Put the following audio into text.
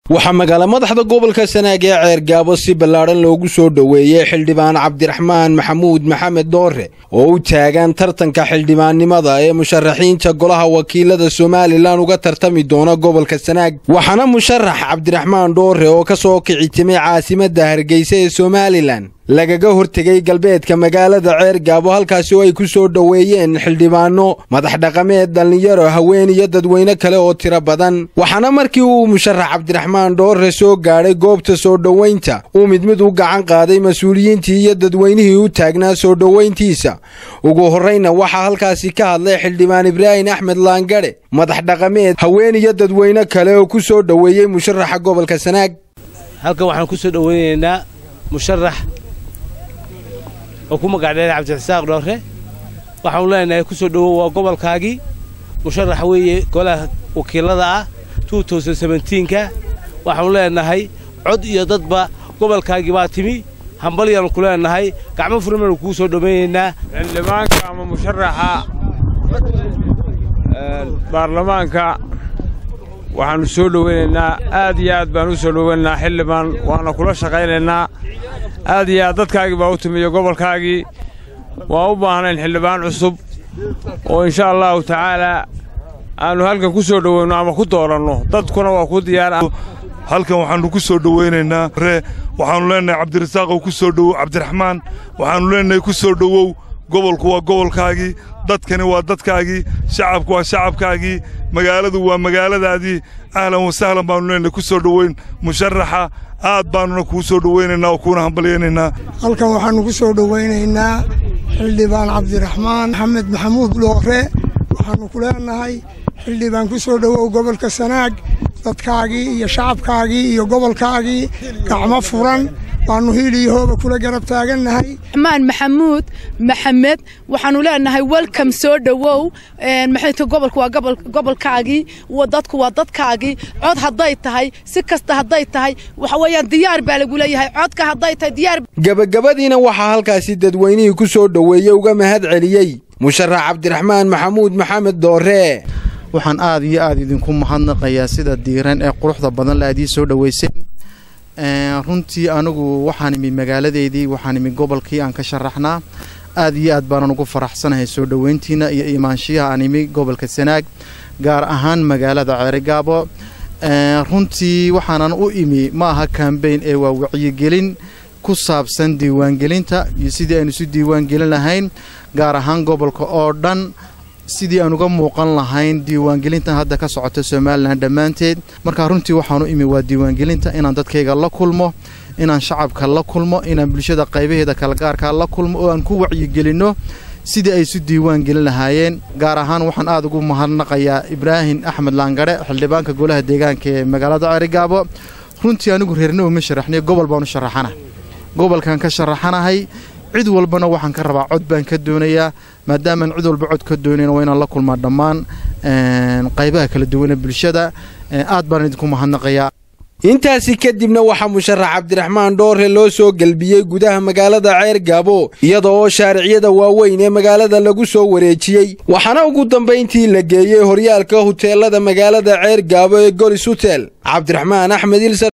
waxaa magaala madaxda gobolka sanaag ee ceergaabo si ballaadhan loogu soo dhoweeyey xildhibaan cabdiraxmaan maxamuud maxamed doore oo u taagan tartanka xildhibaannimada ee musharaxiinta golaha wakiilada somalilan uga tartami doona gobolka sanaag waxaana musharax cabdiraxmaan dhoore oo ka soo kici timay caasimadda hargeysa ee somalilan lagaga hortegay galbeedka magaalada ceergaabo halkaasi oo ay ku soo dhoweeyeen xildhibaanno madax dhaqameed dhallinyaro haween iyo dadweyne kale oo tiro badan waxaana markii uu musharax cabdiraxmaan dhoore soo gaadhay goobta soo dhoweynta uu mid mid u gacan qaaday mas-uuliyiintii iyo dadweynihii u taagnaa soo dhoweyntiisa ugu horrayna waxaa halkaasi ka hadlay xildhibaan ibraahim axmed laangadhe madax dhaqameed haween iyo dadweyne kale oo ku soo dhoweeyey musharaxa gobolka sanaag halkan waxaan ku soo dhoweynaynaa musharax oo ku magacdheera cabdirasaaq dhoore waxaanu leenahay ku soo dhowow waa gobolkaagii musharax weeye golaha wakiilada ah ka waxaanu leenahay cod iyo dadba gobolkaagii baa timi hambalyaanu ku leenahay gacmo furmaynu kuu soo dhowaynaynaa xildhibaanka ama musharaxa baarlamaanka waxaannu soo dhowaynaynaa aad iyo aad baan u soo dhowaynaynaa xildhibaan waana kula shaqaynaynaa aad iyo aad dadkaagii baa u timiyo gobolkaagii waan u baahnayn xildhibaan cusub oo insha allahu tacaalaa aannu halkan ku soo dhowayno ama ku dooranno dadkuna waa ku diyaar halkan waxaannu ku soo dhowaynaynaa ree waxaannu leenahay cabdirasaaqow ku soo dhowow cabdiraxmaan waxaannu leenahay ku soo dhowow gobolku waa gobolkaagii dadkani waa dadkaagii shacabku waa shacabkaagii magaaladu waa magaaladaadii ahlan wasahlan baannu leenahay ku soo dhowayn musharaxa aad baannuna kuu soo dhowaynaynaa oo kuuna hambalyaynaynaa halkan waxaannu ku soo dhowaynaynaa xildhibaan cabdiraxmaan maxamed maxamuud dhoore waxaannu ku leenahay xildhibaan ku soo dhowow gobolka sanaag dadkaagii iyo shacabkaagii iyo gobolkaagii gacmo furan waannu hiil iyo hooba kula garab taagannahay maan maxamuud maxamed waxaannu leenahay welcom soo dhowow maxayta gobolku waa gobolkaagii dadku waa dadkaagii cod hadday tahay si kasta hadday tahay waxa weeyaan diyaar baa lagu leeyahay codka hadday tahay diyaar gebagabadiina waxaa halkaasi dadweynihii ku soo dhoweeyey uga mahad celiyey musharax cabdiraxmaan maxamuud maxamed doore waxaan aad iyo aad idinku mahadnaqayaa sida diiran ee quruxda badan la aadii soo dhoweyseen runtii anigu waxaan imi magaaladeydii waxaan imi gobolkii aan ka sharaxnaa aad iyo aad baanan ugu faraxsanahay soo dhoweyntiina iyo imaanshiyaha aan imi gobolka sanaag gaar ahaan magaalada ceerigaabo runtii waxaanan u imi ma aha kambeyn ee waa wacyigelin ku saabsan diiwaangelinta iyo sidii aynu isu diiwaangelin lahayn gaar ahaan gobolka oo dhan sidii aan uga muuqan lahayn diiwaangelintan hadda ka socota somalilan dhammaanteed markaa runtii waxaanu imi waa diiwaangelinta inaan dadkayga la kulmo inaan shacabka la kulmo inaan bulshada qaybaheeda kalgaarkaa la kulmo oo aan ku wacyigelinno sidii ay isu diiwaan gelin lahaayeen gaar ahaan waxaan aad ugu mahadnaqayaa ibraahim axmed laangadhe xildhibaanka golaha deegaanka ee magaalada ceerigaabo runtii anigu reerna uma sharaxnay gobol baanu sharaxana gobolkan ka sharaxanahay cid walbana waxaan ka rabaa cod baan ka doonayaa maadaamaan cid walba cod ka doonayn waa inaan la kulmaa dhammaan qaybaha kala duwane bulshada aad baan idinku mahadnaqayaa intaasi kadibna waxaa musharax cabdiraxmaan dhoore loo soo gelbiyey gudaha magaalada ceergaabo iyada oo shaariciyada waaweyn ee magaalada lagu soo wareejiyey waxaana ugu dambayntii la geeyey horyaalka huteelada magaalada ceergaabo ee golis hutel cabdiraxmaan axmed